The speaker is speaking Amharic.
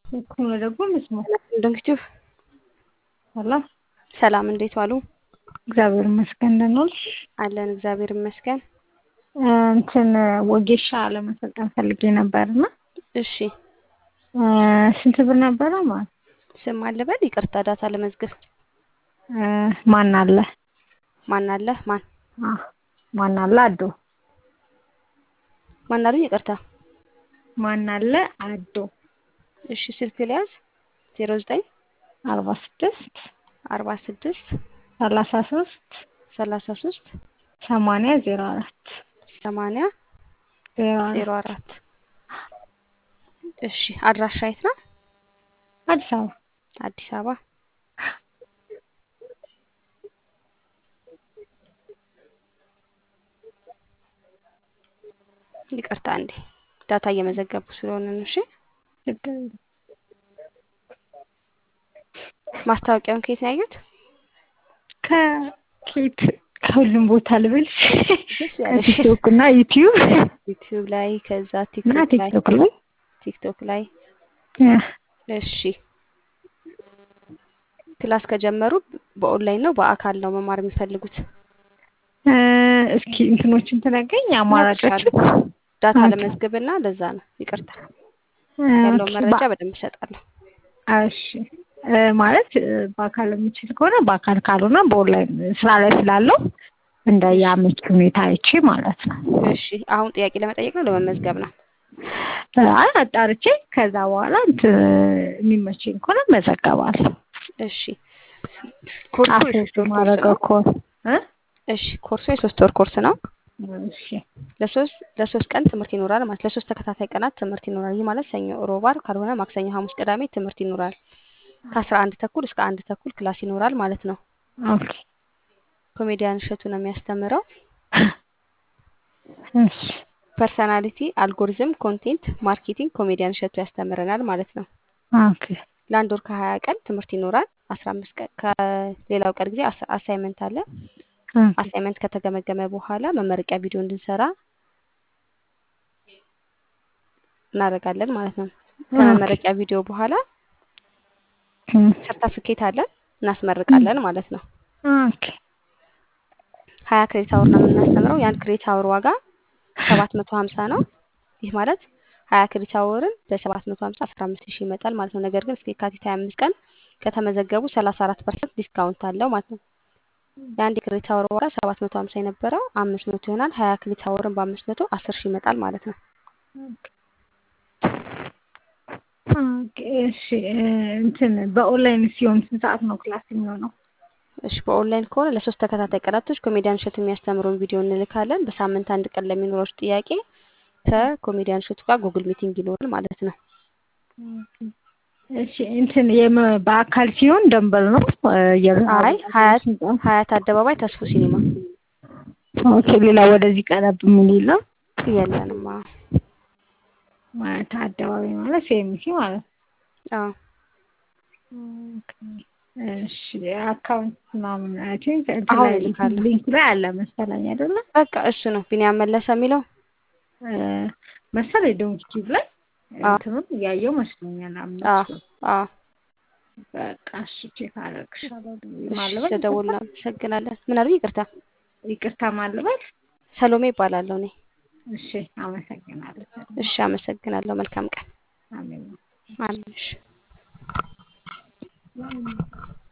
Kun ደግሞ መስማት እንግዲህ አላ ሰላም፣ እንዴት ዋሉ? እግዚአብሔር ይመስገን ደህና ዋልሽ? አለን እግዚአብሔር ይመስገን። እንትን ወጌሻ ለመሰልጠን ፈልጌ ነበርና እሺ ስንት ብር ነበረ ማለት ስም አለበል ይቅርታ፣ ዳታ ለመዝገብ ማን አለ ማን አለ ማን አ ማን አለ አዶ ማን አሉኝ? ይቅርታ ማን አለ አዶ እሺ ስልክ ሊያዝ ዜሮ ዘጠኝ አርባ ስድስት አርባ ስድስት ሰላሳ ሶስት ሰላሳ ሶስት ሰማንያ ዜሮ አራት ሰማንያ ዜሮ ዜሮ አራት አራት እሺ አድራሻ የት ነው? አዲስ አበባ አዲስ አበባ ይቅርታ እንዴ ዳታ እየመዘገቡ ስለሆነ ነው። እሺ ችግር የለም። ማስታወቂያውን ከየት ነው ያዩት? ከኬት ከሁሉም ቦታ ልበልሽ ደስ ያለሽ ቲክቶክ እና ዩቲዩብ ዩቲዩብ ላይ ከዛ እና ቲክቶክ ላይ ቲክቶክ ላይ ቲክቶክ ላይ ያ፣ እሺ ክላስ ከጀመሩ በኦንላይን ነው በአካል ነው መማር የሚፈልጉት? እ፣ እስኪ እንትኖችን ትነግረኝ አማራጮችን ዳታ ኦኬ። ለመዝገብና ለዛ ነው ይቅርታ እ፣ ያለውን ኦኬ፣ መረጃ በ- በደንብ እሰጣለሁ። እሺ እ፣ ማለት እ፣ በአካል የምችል ከሆነ በአካል ካልሆነ በኦንላይን ስራ ላይ ስላለው እንደ የአመች ሁኔታ አይቼ ማለት ነው። እሺ አሁን ጥያቄ ለመጠየቅ ነው ለመመዝገብ ነው? እ፣ አይ አጣርቼ ከዛ በኋላ እንትን የሚመቸኝ ከሆነ መዘገባለሁ። እሺ ኮርሱ አፌ የሶስት ወር ኮርስ ማድረገው ነው። ከሆነ እ? እሺ ኮርሱ የሶስት ወር ኮርስ ነው። እሺ ለሶስት ለሶስት ቀን ትምህርት ይኖራል ማለት ለሶስት ተከታታይ ቀናት ትምህርት ይኖራል። ይህ ማለት ሰኞ፣ ሮብ፣ ዓርብ ካልሆነ ማክሰኞ፣ ሐሙስ፣ ቅዳሜ ትምህርት ይኖራል። ከአስራ አንድ ተኩል እስከ አንድ ተኩል ክላስ ይኖራል ማለት ነው። ኦኬ ኮሜዲያን እሸቱ ነው የሚያስተምረው። እሺ ፐርሰናሊቲ፣ አልጎሪዝም፣ ኮንቴንት ማርኬቲንግ ኮሜዲያን እሸቱ ያስተምረናል ማለት ነው። ኦኬ ለአንድ ወር ከሀያ ቀን ትምህርት ይኖራል። አስራ አምስት ቀን ከሌላው ቀን ጊዜ አሳ- አሳይመንት አለ። ኦኬ አሳይመንት ከተገመገመ በኋላ መመረቂያ ቪዲዮ እንድንሰራ እናደርጋለን ማለት ነው። ከመመረቂያ ቪዲዮ በኋላ እም፣ ሰርተፍኬት አለን እናስመርቃለን ማለት ነው። ኦኬ ሀያ ክሬዲት አወር ነው የምናስተምረው። የአንድ ክሬዲት አወር ዋጋ ሰባት መቶ ሀምሳ ነው። ይህ ማለት ሀያ ክሬዲት አወርን በሰባት መቶ ሀምሳ አስራ አምስት ሺህ ይመጣል ማለት ነው። ነገር ግን እስከ የካቲት ሀያ አምስት ቀን ከተመዘገቡ ሰላሳ አራት ፐርሰንት ዲስካውንት አለው ማለት ነው። የአንድ የክሬዲት አወር ዋጋ ሰባት መቶ ሀምሳ የነበረው አምስት መቶ ይሆናል። ሀያ ክሬዲት አወርን በአምስት መቶ አስር ሺህ ይመጣል ማለት ነው። ኦኬ እሺ እ፣ እንትን በኦንላይን ሲሆን ስንት ሰዓት ነው ክላስ የሚሆነው? እሺ በኦንላይን ከሆነ ለሶስት ተከታታይ ቀናቶች ኮሜዲያን እሸቱ የሚያስተምረውን ቪዲዮ እንልካለን። በሳምንት አንድ ቀን ለሚኖረው ጥያቄ ከኮሜዲያን እሸቱ ጋር ጉግል ሚቲንግ ይኖራል ማለት ነው። እሺ እንትን የመ- በአካል ሲሆን ደንበል ነው እ፣ የ- አይ ሀያት ሀያት አደባባይ ተስፎ ሲኒማ ኦኬ ሌላ ወደዚህ ቀረብ ምን የለም የለንም። አዎ ማለት አደባባይ ማለት ሴሚሲ ማለት ነው። አዎ ኦኬ እሺ አካውንት ምናምን አይ ቲንክ እንትን አሁን ላይ እልካለሁ። ሊንኩ ላይ አለ መሰለኝ አይደለ? በቃ እሱ ነው ቢኒያም መለሰ የሚለው። እ፣ መሰለኝ ዶንኪቲቭ ላይ አዎ እንትኑን እያየው መስሎኛል። አዎ አምስቱ አዎ። በቃ እሺ ቼክ አደርግሻለሁ። እሺ ማልበል ስለደወልን አመሰግናለን። ምን አሉኝ? ይቅርታ ይቅርታ ማልበል ሰሎሜ ይባላለሁ እኔ። እሺ አመሰግናለሁ። እሺ አመሰግናለሁ። መልካም ቀን አሜን። አሜን። እሺ